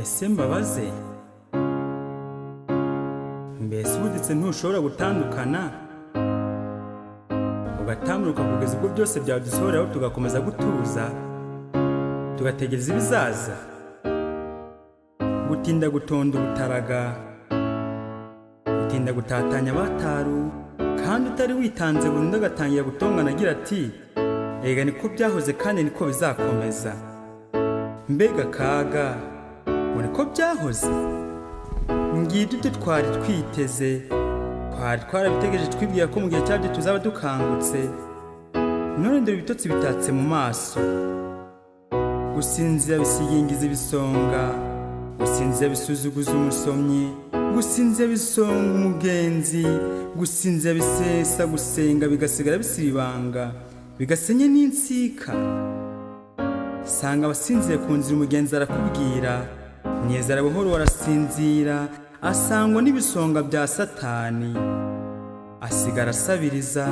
ese mbabaze mbese ubuditse ntushobora gutandukana ugatambuka kugeza ubwo byose byadusohoreraho tugakomeza gutuza tugategereza ibizaza gutinda gutonda ubutaraga gutinda gutatanya abataru kandi utari witanze burundu agatangira gutongana agira ati ega niko byahoze kandi niko bizakomeza mbega kaga ngo niko byahoze ngibyo ibyo twari twiteze twari twarabitegereje twibwira ko mu gihe cyabyo tuzaba dukangutse none dore ibitotsi bitatse mu maso gusinzira bisigingiza ibisonga gusinzira bisuzuguza umusomyi gusinzira bisonga umugenzi gusinzira bisesa gusenga bigasigara bisiribanga bigasenye n'insika sanga abasinziye ku nzira umugenzi arakubwira mwezara buhoro warasinzira asangwa n'ibisonga bya satani asigara asabiriza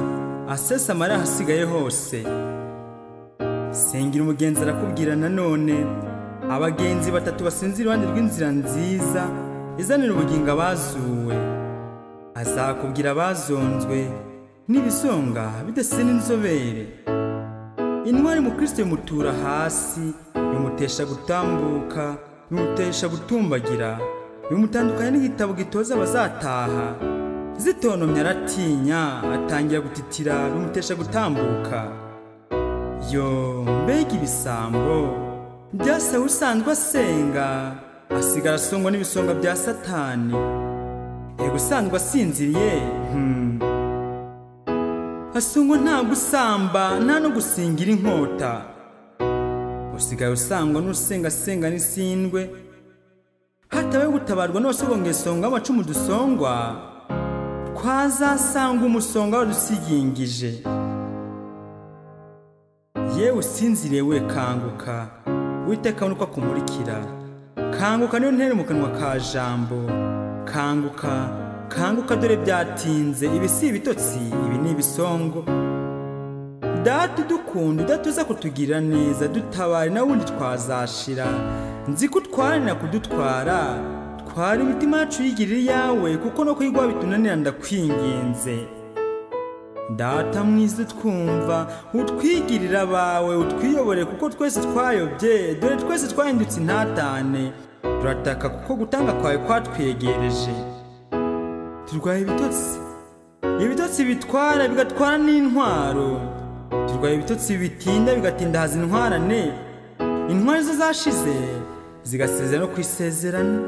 asesa amara ahasigaye hose sengera umugenzi arakubwira nanone abagenzi batatu basinzira iruhande rw'inzira nziza izanira ubugingo abazuwe azakubwira abazonzwe n'ibisonga bidasa n'inzobere intwari mu kirisito bimutura hasi bimutesha gutambuka bimutesha gutumbagira bimutandukanya n'igitabo gitoza abazataha zitonomye aratinya atangira gutitira bimutesha gutambuka yo mbega ibisambo byasawe usanzwe asenga asigara asongwa n'ibisonga bya satani yego usanzwe asinziriye hmm. asongwa nta gusamba nta no gusingira inkota usigaye usangwa n'usengasenga n'isindwe hatabaye gutabarwa n'abasogongera isonga amacumu dusongwa twazasanga umusonga wadusigingije yewe usinziriye we kanguka witeka nuko akumurikira kanguka niyo ntere mu kanwa ka jambo kanguka kanguka dore byatinze ibi si ibitotsi ibi ni ibisongo data udukunda udatuza kutugirira neza dutabare na wundi twazashira nzi ko utwaranira kudutwara twara imitima yacu yigirira iyawe kuko no kwigwa bitunanira ndakwinginze data mwiza twumva utwigirira abawe utwiyobore kuko twese twayobye dore twese twahindutse intatane turataka kuko gutanga kwawe kwatwegereje turwaye ibitotsi ibitotsi bitwara bigatwara n'intwaro turwaye ibitotsi bitinda bigatindahaza intwarane intwari zo zashize zigasezera no ku isezerano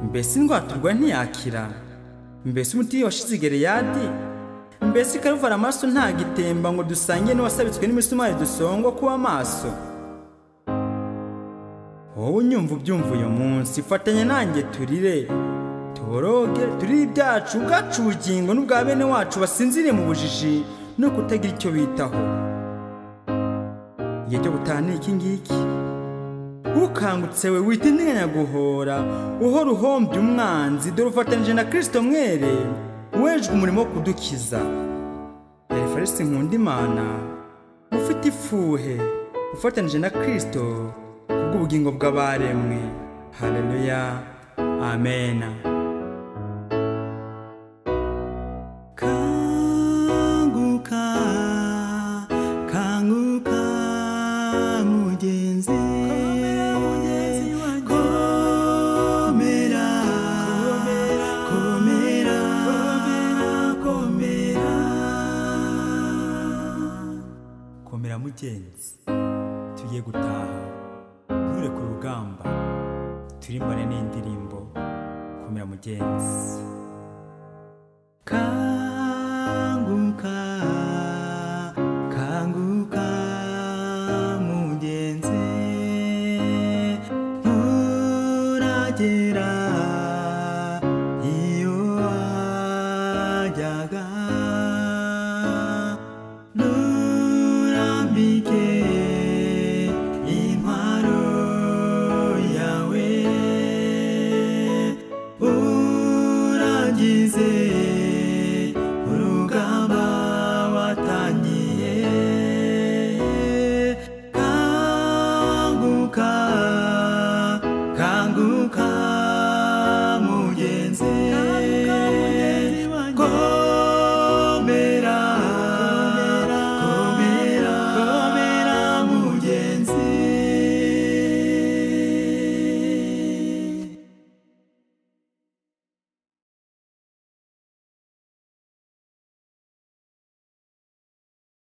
mbese indwara turwaye ntiyakira mbese umuti washize igereyadi mbese ikaruvara amaraso ntagitemba ngo dusange n'uwasabitswe n'imisumari dusongwa kuba amaso wowe unyumva ubyumva uyu munsi fatanya nanjye turire tuboroge turire ibyacu ubwacu ubugingo n'ubwa bene wacu basinziriye mu bujiji no kutagira icyo bitaho igihe cyo gutaha ni iki ngiki ukangutse we witindiganya guhora uhora uhombye umwanzi dore ufatanije na kirisito mwere wejwe umurimo wo kudukiza evarisi nkunda imana ufite ifuhe ufatanije na kirisito kubw'ubugingo bw'abaremwe hareruya amena kanguka kanguka mugenzi komera komera komera komera mugenzi tugiye gutaha nture ku rugamba turimbane n'indirimbo komera mugenzi